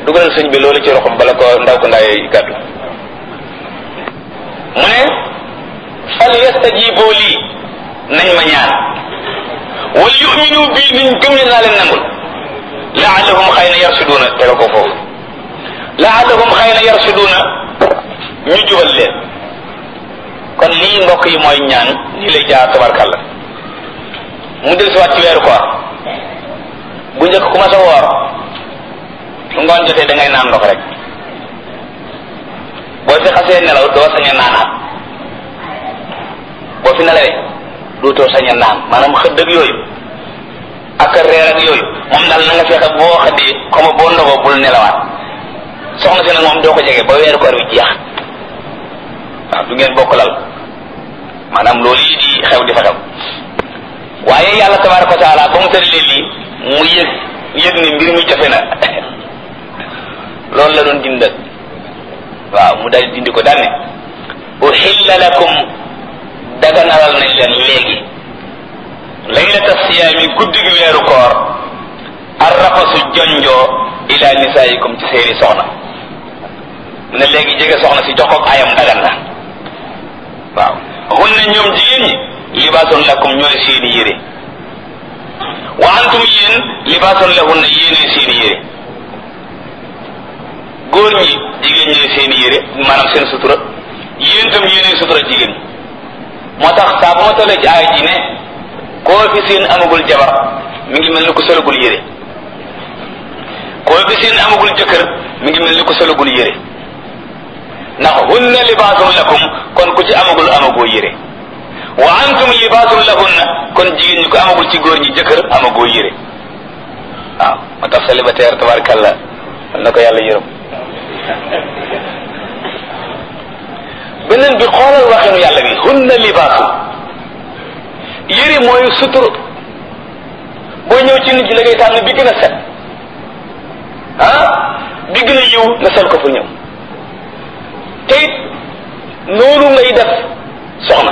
dugalal sëñ bi loolu ci roxam bala ko ndaw ko ndaay gàddu mu ne fal yastajibu lii nañ ma ñaan wal yuminu bii niñ gëm ne naa leen nangul laallahum xëy na yarsuduuna tega ko foofu laallahum xëy na yarsuduuna ñu jubal leen kon lii mbokk yi mooy ñaan lii lay jaar tabarkàlla mu del si waat ci weeru koor bu njëkk ku ma sa woor su ngoon jotee da ngay naan ndox rek boo fi xasee nelaw doo sañ a naanaat boo fi nelawee dootoo sañ a naan maanaam xëdd ak yooyu ak reer ak yooyu moom daal na nga fexe boo xëddee comme boo ndogoo bul nelawaat soxna si nag moom doo ko jege ba weeru koor wi jeex waaw du ngeen bokk lal maanaam loolu yi di xew di fa xew waaye yàlla tabaraka wa taala ba mu tëralee lii mu yëg yëg ni mbir mi jafe na loolu la doon dindal waaw mu dal dindi ko daal ne uhilla lakum daganalal nañ leen léegi laylata siyaami guddi gi weeru koor arrafasu jonjoo ila nisaayikum ci seeni soxna mu ne léegi jege soxna si jox ko ayam dagan na waaw hunna ñoom jigéen ñi libaasun lakum ñooy seeni yére wa antum yéen libaasun lahunna yéenee seeni yére góor ñi jigéen ñooy seeni yére maanaam seen sutura yéen tam yéenee sutura jigéen ñi moo tax saa bu ma tollee ci aay ji ne koo fi seen amagul jabar mi ngi mel ni ko solagul yére koo fi seen amagul jëkkër mi ngi mel ni ko solagul yére ndax hunna libaasun lakum kon ku ci amagul amagoo yére wa antum libaasun lahunna kon jigéen ñi ko amagul ci góor ñi jëkkër amagoo yére waaw moo tax célibataire tabarkalla na ko yàlla yërëm beneen bi xoolal waxinu yàlla bi hunna libaasun yére mooy sutur boo ñëw ci nit ñi la ngay tànn bi gën a set ah bi gën a yiw nga sol ko fu ñëw te it noonu ngay def soxna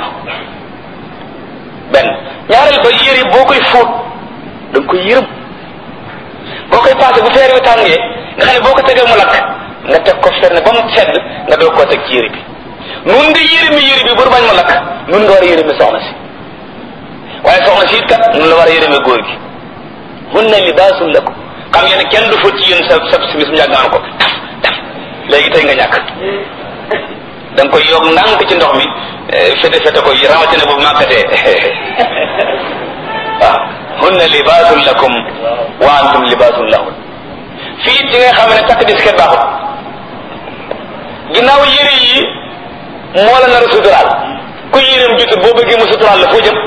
benn ñaareel ba yére boo koy fóot da nga koy yërëm boo koy passé bu feer wi tàngee nga xam ne boo ko tegee mu lakk nga teg ko fenn ba mu sedd nga doog koo teg ci yére bi nun nga yërëmi yére bi bur bañ mu lakk nun nga war a yërëmi soxna si waaye soxna si it kat nun la war a yërëmi góor gi hunna libaasun lakum xam ngeen ne kenn du fóot ci yéen sa sa simis mu yàgg naan ko taf taf léegi tey nga ñàkk da nga koy yokk ndànk ci ndox mi fete fete ko rawatina bu màkkatee waaw hunna libaasun lakum wa antum libaasun lahun fii ci nga xam ne takk disket baaxut ginnaaw yére yi moo la nar a suturaal ku yéreem jutut boo bëggee mu suturaal la foo jëm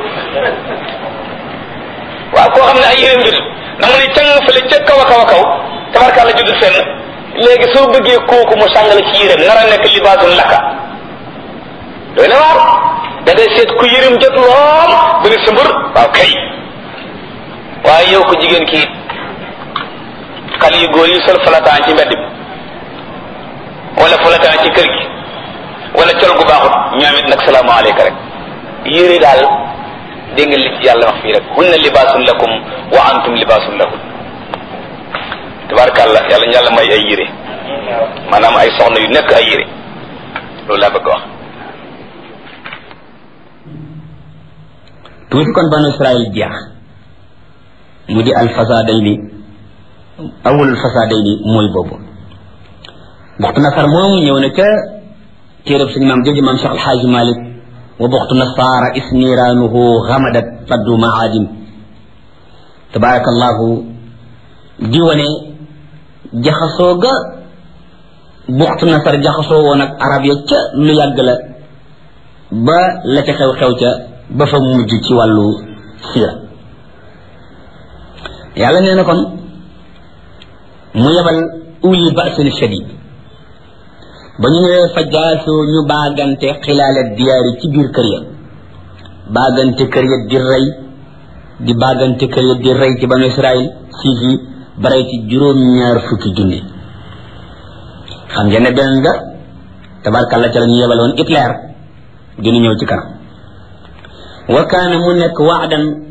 waaw koo xam ne ay yéreem jutut da nga ne càng fële ca kaw a kaw a kaw tabarkàlla jutut fenn léegi soo bëggee kooku mu sàngale ci yéreem nar a nekk libaasun laka doy na waar da ngay seet ku yërim jot lool bu ne sa mbër waaw kay waaye yow ko jigéen kii xale yu góor yi sol falataan ci mbedd bi wala falataan ci kër gi wala col gu baaxut ñoom it nag salaamaaleyka rek yére daal dégg nga li ci yàlla wax fii rek hunna libaasun lakum wa antum libaasun lahun tabarakàllah yàlla ñu yàlla may ay yére maanaam ay soxna yu nekk ay yére loolu laa bëgg wax tuuti kon banu israil jeex mu di alfasadayni awalul fasadayni mooy boobu buxtu nasar moomu ñëw na ca téerab suñu maam jooju maam Cheikh Alxaaji Malik wa buxtu nasaara isniraanuhu xamadat faddu maadin tabarakallahu di wane jaxasoo ga buxtu nasar jaxasoo woon ak arab ya ca lu yàgg la ba la ca xew-xew ca ba fa mujj ci wàllu siira yàlla nee na kon mu yebal uli basin shadid ba ñu ñëwee fa jaasoo ñu baagante xilaala diyaari ci biir kër ya baagante kër ya di rey di baagante kër ya di rey ci banu israil siis yi ba rey ci juróom-ñaar fukki junni xam ngeen ne beneen nga tabarkàlla ca la ñu yebaloon Hitler dina ñëw ci kanam wa kaana mu nekk waadan